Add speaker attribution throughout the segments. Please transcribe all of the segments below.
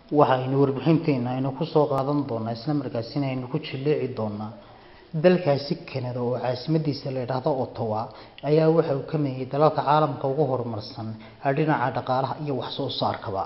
Speaker 1: waxaynu warbixinteena aynu kusoo qaadan doonaa isla markaasina aynu ku jilleeci doonaa dalkaasi kanada oo caasimadiisa la yidhaahdo ottawa ayaa waxa uu ka mid yahay dalalka caalamka ugu horumarsan ee dhinaca dhaqaalaha iyo wax soo saarkaba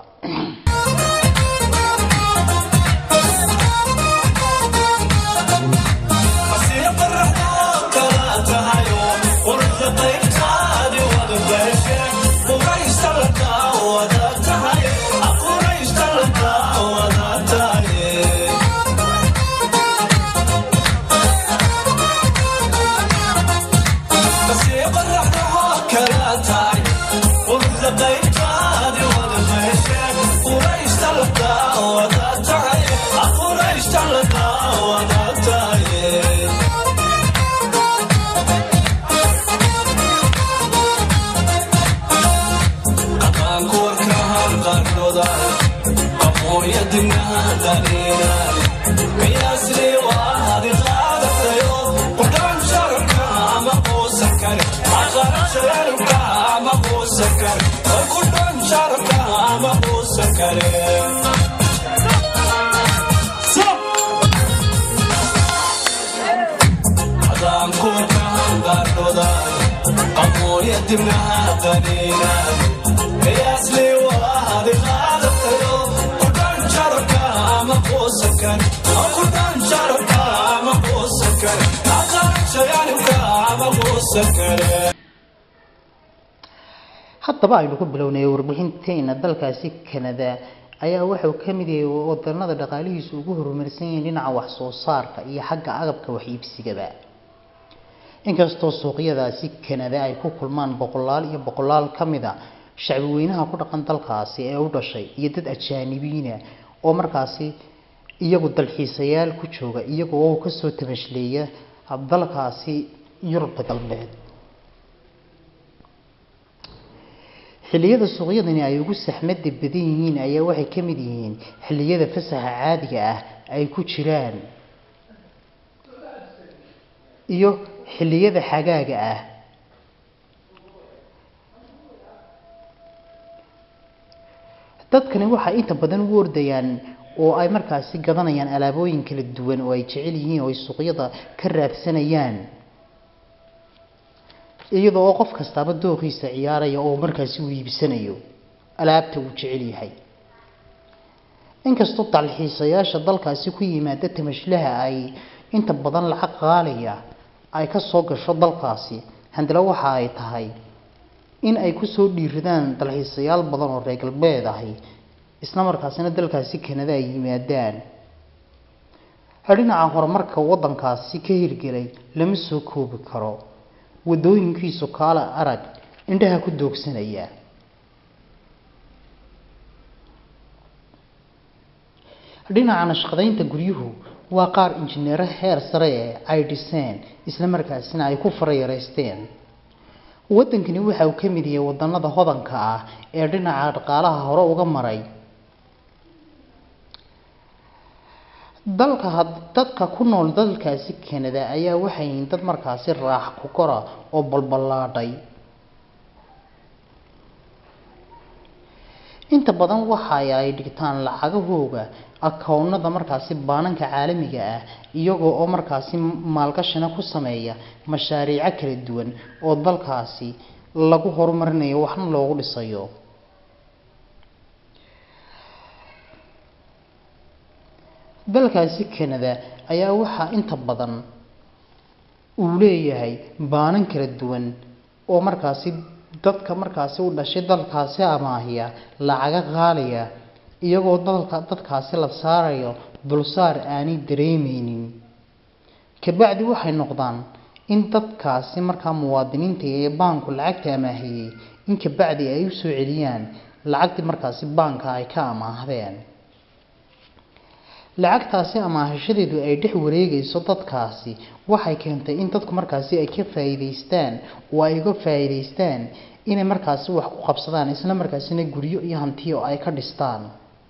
Speaker 1: haddaba aynu ku bilownay warbixinteena dalkaasi kanada ayaa waxauu ka mid yahay wadanada dhaqaalihiisu ugu horumarsan yihiin dhinaca wax soo saarka iyo xagga agabka wax iibsigaba inkastoo suuqyadaasi kanada ay ku kulmaan boqolaal iyo boqolaal ka mid a shacbi weynaha ku dhaqan dalkaasi ee u dhashay iyo dad ajaanibiina oo markaasi iyagu dalxiisayaal ku jooga iyaga oo kasoo tabashleeya dalkaasi yurubta galbeed xilliyada suuqyadani ay ugu saxmada badan yihiin ayaa waxay ka mid yihiin xilliyada fasaxa caadiga ah ay ku jiraan iyo xilliyada xagaaga ah dadkani waxay inta badan u ordayaan oo ay markaasi gadanayaan alaabooyin kala duwan oo ay jecel yihiin oo ay suuqyada ka raadsanayaan iyadoo oo qof kastaaba dooqiisa ciyaaraya oo markaasi uu iibsanayo alaabta uu jecel yahay inkastoo dalxiisayaasha dalkaasi ku yimaada tamashlaha ay inta badan lacag qaaliya ay ka soo gasho dalkaasi handala waxa ay tahay in ay kusoo dhiiradaan dalxiisayaal badan oo reer galbeed ahi isla markaasina dalkaasi kanada ay yimaadaan dhinaca horumarka wadankaasi ka hirgelay lama soo koobi karo wadooyinkiisu kaala arag indhaha ku doogsanaya dhinaca nashqadaynta guryuhu waa qaar injineero heer sare ee ay dhiseen isla markaasina ay ku farayareysteen wadankani waxa uu ka mid yahay wadanada hodanka ah ee dhinaca dhaqaalaha hore uga maray dalka dadka ku nool dalkaasi kanada ayaa waxay yihiin dad markaasi raax ku kora oo balballaadhay inta badan waxa ay dhigtaan lacagahooga akownada markaasi baananka caalamiga ah iyagoo oo markaasi maalgashina ku sameeya mashaariico kala duwan oo dalkaasi lagu horumarinayo waxna loogu dhisayo dalkaasi kanada ayaa waxaa inta badan uu leeyahay baanan kala duwan oo markaasi dadka markaasi u dhashay dalkaasi amaahiya lacaga qaaliya iyagoo dalka dadkaasi la saarayo dulsaar aanay dareemeynin kabacdi waxay noqdaan in dadkaasi markaa muwaadiniinta ee baanku lacagta amaahiyey in kabacdi ay u soo celiyaan lacagtii markaasi baanka ay ka amaahdeen lacagtaasi amaahashadeedu ay dhex wareegayso dadkaasi waxay keentay in dadku markaasi ay ka faa'iidaystaan oo ay uga faa'iidaystaan inay markaasi wax ku qabsadaan isla markaasina guryo iyo hantiyo ay ka dhistaan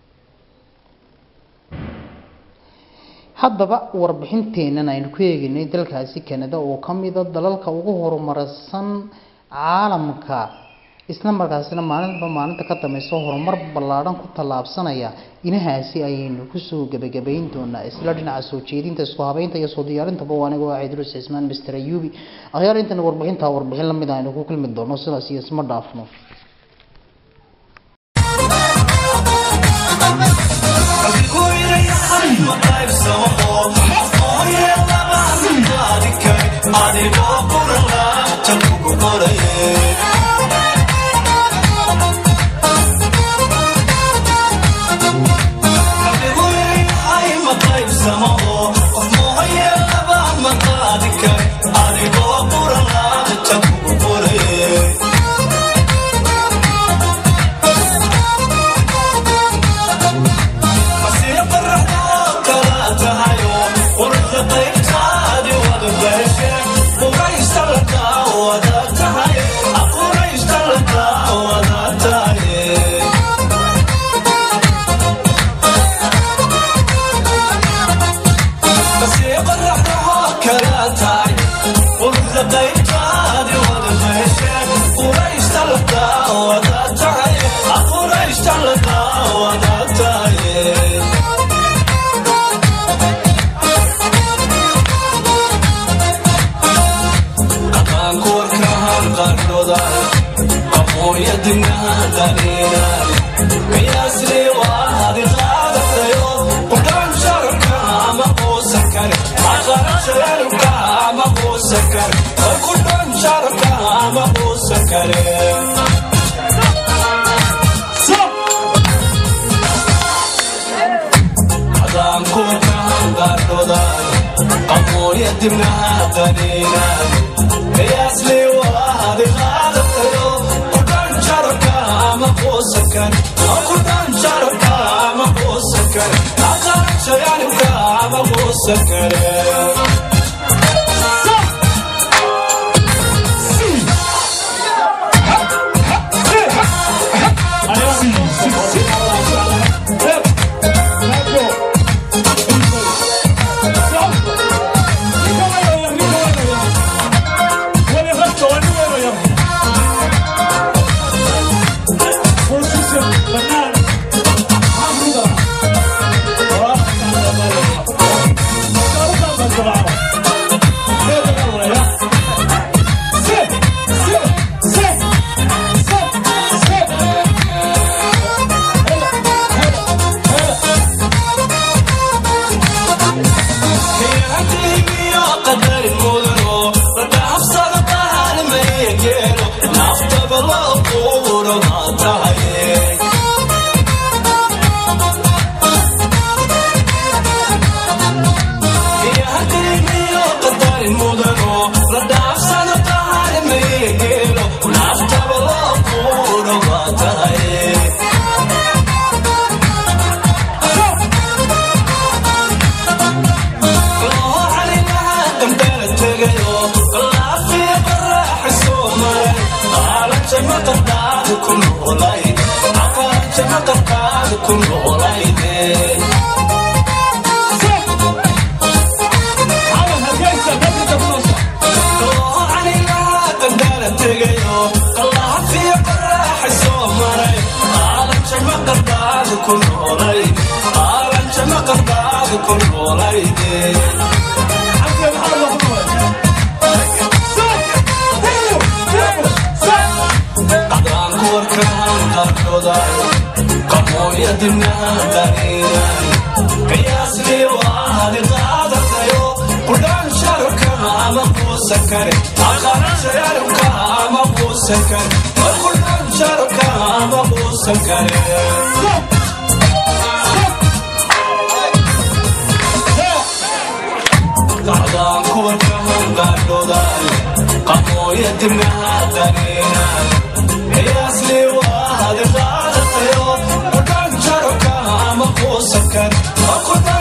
Speaker 1: haddaba warbixinteennan aynu ku eegaynay dalkaasi kanada oo ka mida dalalka ugu horumarsan caalamka isla markaasina maalinba maalinta ka dambaysa horumar ballaadhan ku tallaabsanaya inahaasi ayaynu kusoo gebagabayn doonaa isla dhinaca soo jeedinta isku habeynta iyo soo diyaarintaba waa aniga waa cidrus cismaan mister ayubi akhyaar intana warbixintaa warbixin lamid aynu ku kulmi doono sidaas iyo isma dhaafno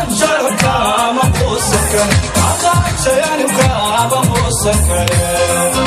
Speaker 2: Sakare